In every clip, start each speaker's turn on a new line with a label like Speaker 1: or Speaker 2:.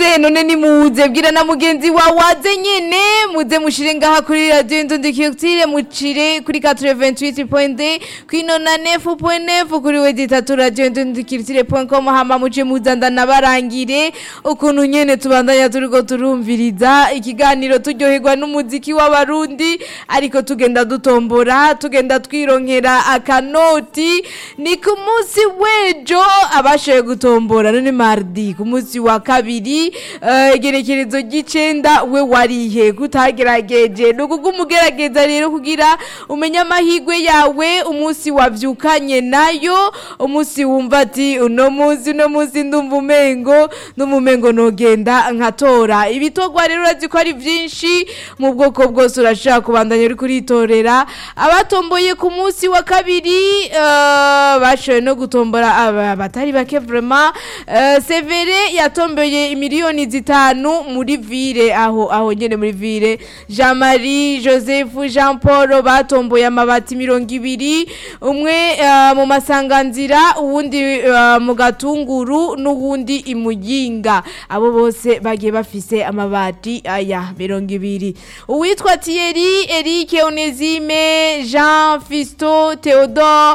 Speaker 1: nimuze none nimuze bwira na mugenzi wawe waze nyene muze mushire ngaha kuri radio Indundi Culture mucire kuri 88.2 kwino na 9.9 kuri wedi tatu radio Indundi Culture.com hama muje muzanda nabarangire ukuntu nyene tubandanya turiko turumviriza ikiganiro turyoherwa n'umuziki w'abarundi ariko tugenda dutombora tugenda twironkera akanoti ni ku munsi w'ejo abashoboye gutombora none mardi ku munsi wa kabiri eh, igerekerezo ry'icenda we warihe kutagerageje ni ukugumugerageza rero kugira umenye amahirwe yawe umunsi wavyukanye nayo umunsi wumva ati uno munsi uno munsi ndumva umengo ndumumengo nogenda nkatora ibitogwa rero urazi ko ari vyinshi mu bwoko bwose urashaka kubandanya uri kuritorera abatomboye ku munsi wa kabiri eh, bashoboye no gutombora aba- batari bake vraiment eh, severe yatomboye imiliyoni zitanu muri vire aho aho nyene muri vire jean marie joseph jean paul batomboye amabati mirongo ibiri umwe eh, mu masanganzira uwundi eh, mu gatunguru n'uwundi imuyinga abo bose bagiye bafise amabati aya mirongo ibiri uwitwa Thierry Eric Onezime Jean Fisto Theodore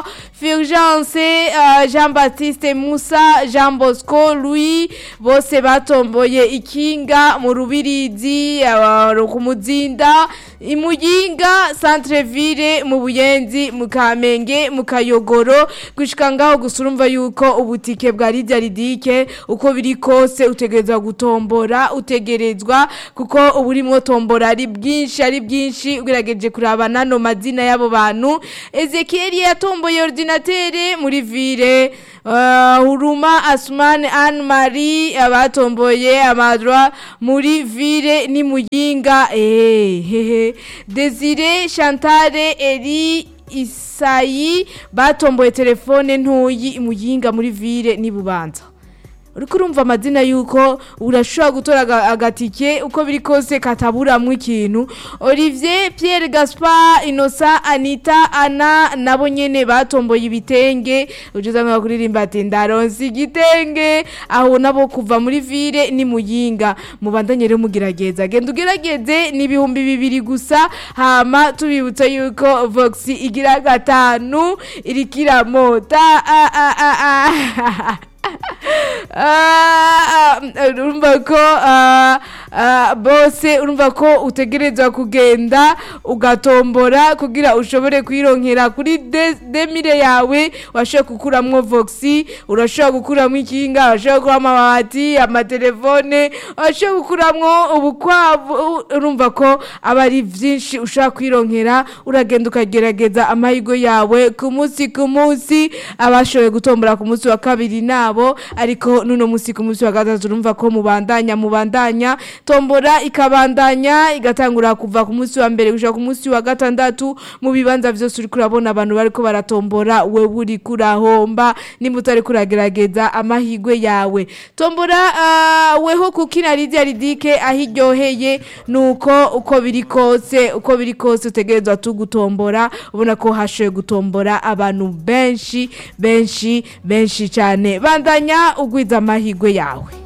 Speaker 1: Fulgence uh, Jean Baptiste Musa Jean Bosco Louis bose batomboye ikinga mu rubirizi uh, ku muzinda imuyinga centre ville mu buyenzi mu kamenge mu kayogoro gushika ngaho gusa urumva yuko ubutike bwa Lydia Ridike uko biri kose utegerezwa gutombora utegerezwa kuko ubu urimo tombora ari bwinshi ari bwinshi ugerageje kuraba nano mazina y'abo bantu Ezekiel yatomboye ordinatere muri ville uh, Huruma Asman Anne Marie abatomboye amadroit muri ville ni muyinga eh hehe Desire Chantale Eri Isayi batomboye telefone ntoyi imuyinga muri ville ni bubanza uriko urumva amazina yuko urashobora gutora aga- agatike uko biri kose kataburamwo ikintu olivier pierre gaspar inosa anita ana nabo nyene batomboye ibitenge ujuza nka kuririmba ati ndaronse igitenge aho nabo kuva muri ville ni muyinga mubandanye rero mugerageza genda ugerageze ni ibihumbi bibiri gusa hama tubibutsa yuko vox igira gatanu iriko iramota ah, ah, ah, ah. Ah, ah, urumva ko ah, ah, bose urumva ko utegerezwa kugenda ugatombora kugira ushobore kwironkera kuri de- demire yawe washobora gukuramwo voxi urashobora gukuramwo ikinga urashobora gukuramwo amabati amatelefone urashobora gukuramwo ubukwavu urumva ko aba ari vyinshi ushobora kwironkera uragenda ukagerageza amahirwe yawe ku munsi ku munsi abashoboye gutombora ku munsi wa kabiri nabo ariko nuno munsi ku munsi wa gatatu urumva ko mubandanya mubandanya tombora ikabandanya igatangura kuva ku munsi wa mbere gushika ku munsi wa gatandatu mu bibanza vyose uriko urabona abantu bariko baratombora wewe uriko urahomba nimba utariko uragerageza amahirwe yawe tombora ah, weho kukina Lydia Ridike aho iryoheye nuko uko biri kose uko biri kose utegerezwa tu gutombora ubona ko hashoboye gutombora abantu benshi benshi benshi cyane bandanya ugwiza amahirwe yawe